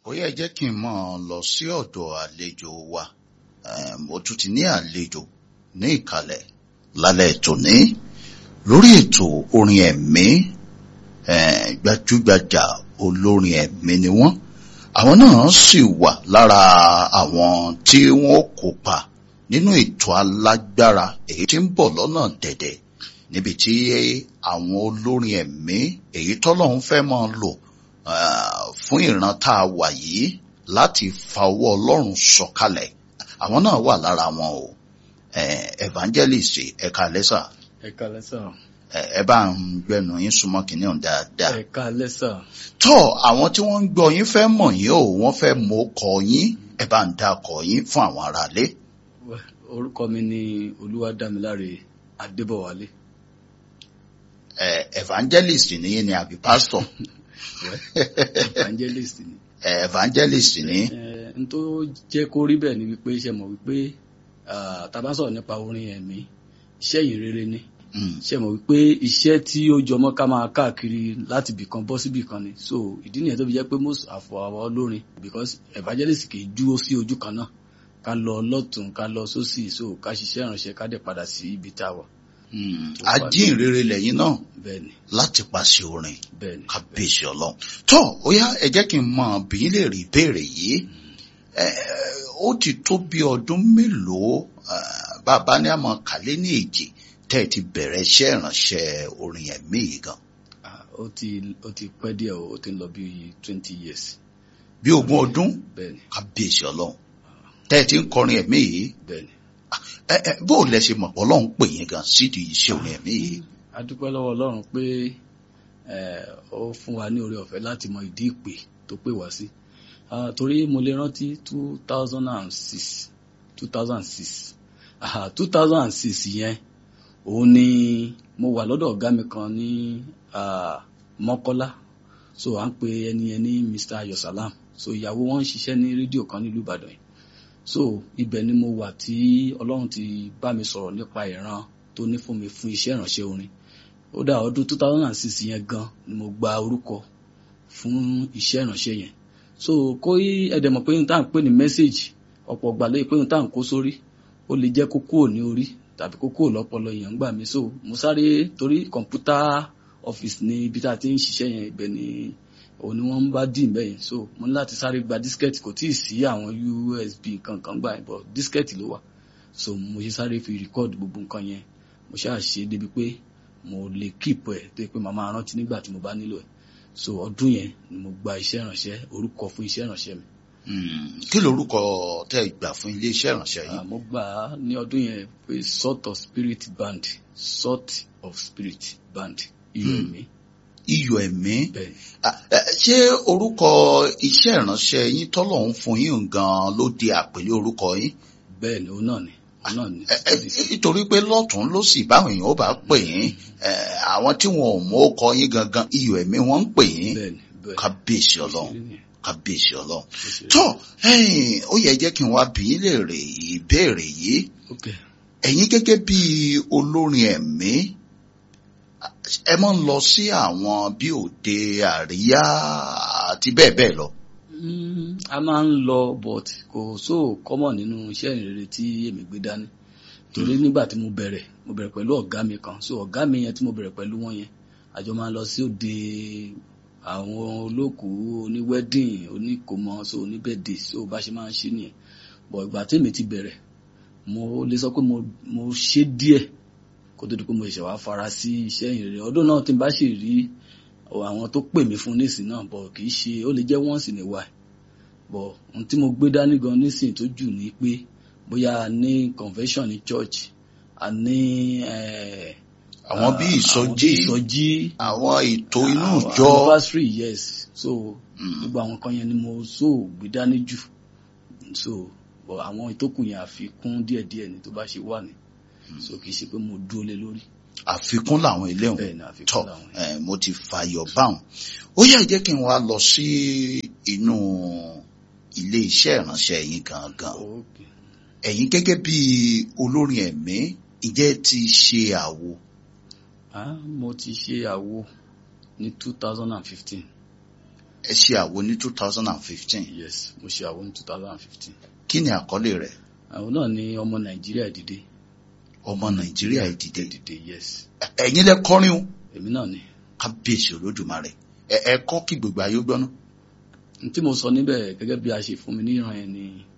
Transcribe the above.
ó yẹ jẹ́ kí n mọ̀ ọ́ lọ sí ọ̀dọ̀ àlejò wa mo tún ti ní àlejò ní ìkàlẹ̀ lálẹ́ tòní lórí ètò orin ẹ̀mí gbajúgbajà olórin ẹ̀mí ni wọ́n àwọn náà sì wà lára àwọn tí wọ́n kópa nínú ètò alágbára èyí tí ń bọ̀ lọ́nà dẹ̀dẹ̀ níbi tí àwọn olórin ẹ̀mí èyí tọ́lọ́run fẹ́ máa lò fún ìran tá a wà yìí láti fa ọwọ́ ọlọ́run sọ̀kalẹ̀ àwọn náà wà lára wọn o evangelist ẹ̀ka lẹ́sà ẹ̀ka lẹ́sà ẹ bá ń gbẹnu yín súnmọ́ kìíní ọ̀hún dáadáa. ẹ̀ka lẹ́sà. tọ́ àwọn tí wọ́n ń gbọ́ yín fẹ́ mọ̀ yín o wọ́n fẹ́ mọ ọkọ̀ yín ẹ bá ń dá ọkọ̀ yín fún àwọn aráalé. orúkọ mi ni olúwadámiláre adébọ̀wálé. ẹ evangelist ni yín ni àbí pastor. evangelist ni. ẹ evangelist ni. ẹ n tó jẹ́ kó rí bẹ́ẹ̀ ni wípé ṣe mọ̀ wípé tá bá sọ̀rọ̀ nípa orin ẹ̀mí iṣẹ́ yìí rere ni ṣe mọ̀ wípé iṣẹ́ tí ó jọmọ́ ká máa káàkiri láti bìkan bọ́ sí bìkan ni so ìdí nìyẹn tó fi jẹ́ pé most àfọ àwọn olórin because evangelist kì í dúró sí ojú kan náà ká lọ lọ́tún ká lọ sósì so ká ṣiṣẹ́ ìránṣẹ́ ká dẹ̀ padà sí ibi tá a wà. ajínrere lẹ́yìn náà bẹ́ẹ̀ni láti pàṣẹ orin bẹ́ẹ̀ni kábíyèsí ọlọ́run tó ó yá ẹ jẹ́ kí n mọ bí lè rí ìbéèrè yìí ó ti tó bí ọdún mélòó bàbá ní àmọ́ kàlẹ́ ní èjì tẹ́ ẹ ti bẹ̀rẹ̀ iṣẹ́ ìránṣẹ́ orin ẹ̀mí yìí gan. ó ti ó ti pẹ́ díẹ̀ ó ti ń lọ bí twenty years. bí ogún ọdún bẹ́ẹ̀ni kábíyèsí ọlọ́run tẹ́ ẹ ti ń kọrin ẹ̀mí yìí bẹ́ẹ̀ni. ẹ ẹ bó o lẹ ṣe mọ̀ pé ọlọ́run pè yín gan sídìí iṣẹ́ orin ẹ̀mí yìí. a dúpẹ́ lọ́wọ́ ọlọ́run pé ó fún wa ní oore ọ̀fẹ́ láti mọ ìdí ìpè tó pè wá sí torí mo lè rántí two thousand and six two thousand and six two thousand and six yẹn òun ni mo wà lọ́dọ̀ ọ̀gá mi kan ní mọ́kọ́lá so à ń pe ẹni yẹn ní mr ayosalam so ìyàwó wọn ń ṣiṣẹ́ ní rédíò kan nílùú ìbàdàn yìí so ibẹ̀ ni mo wà tí ọlọ́run ti bá mi sọ̀rọ̀ nípa ìran tó ní fún mi fún iṣẹ́ ìránṣẹ́ orin ó dà ọdún two thousand and six yẹn gan ni mo gba orúkọ fún iṣẹ́ ìránṣẹ́ yẹn so kó ẹ̀dẹ̀ mọ̀ pé n tá à ń pè ní mẹ́sáàgì ọ̀pọ̀ ọ̀gbà lóye pé n tá à ń kó sórí ó lè jẹ́ kó kúrò ní orí tàbí kó kúrò lọ́pọlọ èèyàn gbà mí so mo sáré torí kọ̀ǹpútà ọ́fíìsì ní ibi tá a ti ń ṣiṣẹ́ yẹn ibẹ̀ ni òun ni wọ́n ń bá dì bẹ́ẹ̀ yẹn so mo ní láti sáré gba dískẹ́ẹ̀tì kò tíì sí àwọn usb kankan gbà yẹn but dískẹ́ẹ̀tì ló wà so mo ṣe sáré fi rìkọ́ọ̀dù gbogbo nǹkan yẹn mo ṣáà ṣe débi pé mo lè kíìpù ẹ̀ tó yẹ pé màá máa rántí nígbà tí mo bá nílò ẹ̀ so ọdún yẹn ni mo gba iṣẹ́ ìrànṣẹ́ orúkọ fún iṣẹ́ ìrànṣẹ́ mi. kí lorúkọ tẹ́ ẹ gbà fún ilé iṣẹ́ ìrànṣẹ́ yìí. mo gbà á ní ọdún yẹn pé sort of spirit band sort of spirit band iyọ̀ ẹ̀mí. iyọ̀ ẹ̀mí bẹ́ẹ̀ ṣé orúkọ iṣẹ́ ìrànṣẹ́ yín tọ́lọ́hún fún yín gan-an ló di àpèlé orúkọ yín. bẹ́ẹ̀ ni òun náà ni òun náà ni. nítorí pé lọ́tún ló sì báwọn èèyàn ó bá pè yín àwọn tí wọn ò mọ ọkọ yín gangan iyọ̀ ẹ̀mí wọ́n ń pè yín bẹ́ẹ̀ ni bẹ́ẹ̀ ni. kábíyèsí ọlọ́run kábíyèsí ọlọ́run Bó ṣe rí. tó ó yẹ jẹ́ kí n wá bí yín léèrè ìbéèrè yìí ok ẹ̀yin gẹ́gẹ́ bí olórin ẹ̀mí ẹ máa ń lọ sí àwọn bí òde àríyá àti bẹ́ẹ̀ bẹ́ẹ̀ lọ. Mm, a máa ń lọ but kò so common nínú iṣẹ́ ìrere tí èmi gbé dání torí nígbà tí mo bẹ̀rẹ̀ mo bẹ̀rẹ̀ pẹ̀lú ọ̀gá mi kan so ọ̀gá mi yẹn tí mo bẹ̀rẹ̀ pẹ̀lú wọn yẹn àjọ máa ń lọ sí òde àwọn olókùú oníwẹ́dìn oníkòmọ so oníbẹ̀dẹ̀ so bá ṣe máa ń ṣe nìyẹn but ìgbà tí èmi ti bẹ̀rẹ̀ mo lè sọ pé mo mo ṣe díẹ̀ kó tó di pé mo ṣẹ̀ṣẹ̀ wá fara sí iṣẹ́ ìrere ọdún náà tí n bá sì rí àwọn tó pè mí fún nísìn náà bọ̀ kì í ṣe ó lè jẹ́ once in a while bọ̀ ohun tí mo gbé dání gan nísìn tó jù ní pé bóyá a ní convention ní church a ní eh, àwọn bí àwọn bí ìsọjí ìsọjí àwọn ètò inú àwọn ìjọ anniversary yes so Mm. gbogbo àwọn kan yẹn ni mo so gbé dání jù so bọ̀ àwọn ìtókù yẹn àfikún díẹ̀díẹ̀ ni tó bá ṣe wà ní so kì í ṣe pé mo dúró lé lórí àfikún làwọn ilé òun bẹ́ẹ̀ ni tọ àfikún làwọn yẹn. ẹ mo ti fàyọ báwọn ó yá jẹ́ kí n wá lọ sí inú ilé iṣẹ́ ìránṣẹ́ yín gangan Okay. ẹ̀yin gẹ́gẹ́ bí olórin ẹ̀mí ǹjẹ́ ti ṣe àwo Ah, mo ti ṣe àwo ní two thousand and fifteen ẹ ṣe àwo ní two thousand and fifteen yes mo ṣe àwọn ní two thousand and fifteen kí ni àkọlé rẹ̀ àwọn náà ní ọmọ nàìjíríà dìde ọmọ nàìjíríà ìdìde dìde yes ẹ̀yin lẹ kọrin o èmi náà ni kábíyèsí olódùmarè ẹ ẹ kọ́ kí gbogbo ayé gbọ́ná n tí mo sọ níbẹ̀ gẹ́gẹ́ bí a ṣe fún mi ní ìran yẹn ni